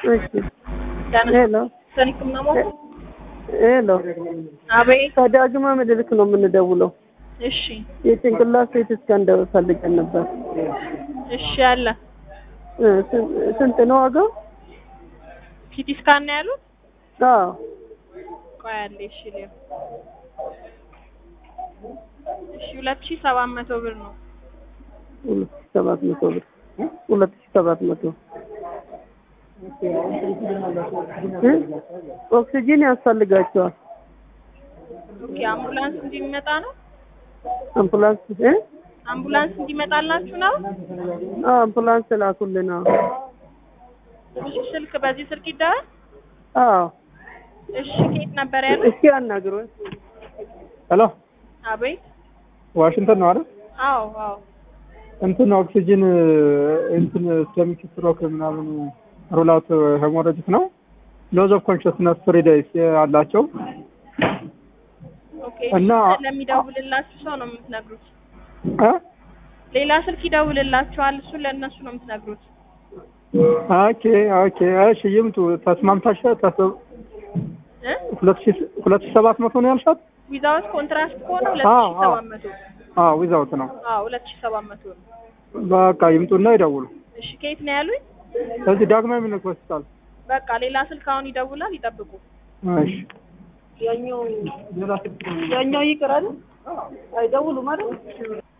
እሺ ሄሎ ሰኒክም ነው ሄሎ አቤት። ከዳግማ ምኒልክ ነው የምንደውለው። እሺ የጭንቅላት ሴት እስካን ፈልገን ነበር። እሺ አለ እ ስን- ስንት ነው ዋጋው? ሲቲ ስካን ነው ያሉት። አዎ ቆይ አለ እሺ ሊዮ እሺ ሁለት ሺህ ሰባት መቶ ብር ነው። ሁለት ሺህ ሰባት መቶ ብር ሁለት ሺህ ሰባት መቶ እ? ኦክሲጂን ያስፈልጋቸዋል። ኦኬ አምቡላንስ እንዲመጣ ነው። አምቡላንስ እ? አምቡላንስ እንዲመጣላችሁ ነው። አዎ አምቡላንስ ላኩልን። አዎ እሺ ስልክ በዚህ ስልክ ይደረግ። አዎ እሺ ከየት ነበር ያሉት? እስኪ አናግሩን። ሄሎ አቤት። ዋሽንግተን ነው አይደል? አዎ አዎ እንትን ኦክሲጅን እንትን ስቶሚክ ስትሮክ ምናምን ሩላት ሄሞሮጂክ ነው። ሎዝ ኦፍ ኮንሽስነስ ፍሪ ዴይስ አላቸው ኦኬ እና- እሺ፣ ለሚደውልላችሁ ሰው ነው የምትነግሩት። እ? ሌላ ስልክ ይደውልላችኋል። እሱን ለእነሱ ነው የምትነግሩት። ኦኬ ኦኬ እሺ ይምጡ። ተስማምታሽ ተስ እ ሁለት ሺህ ሁለት ሺህ ሰባት መቶ ነው ያልሻት? ዊዛውት ኮንትራክት ከሆነ ሁለት አዎ፣ ሺህ ሰባት መቶ አዎ ዊዛውት ነው። አዎ ሁለት ሺህ ሰባት መቶ ነው። በቃ ይምጡና ይደውሉ። እሺ ከየት ነው ያሉኝ? እዚህ ዳግማዊ ምኒልክ ሆስፒታል። በቃ ሌላ ስልክ አሁን ይደውላል፣ ይጠብቁ። እሺ ያኛው ያኛው ይቅራል አይደውሉም አይደል?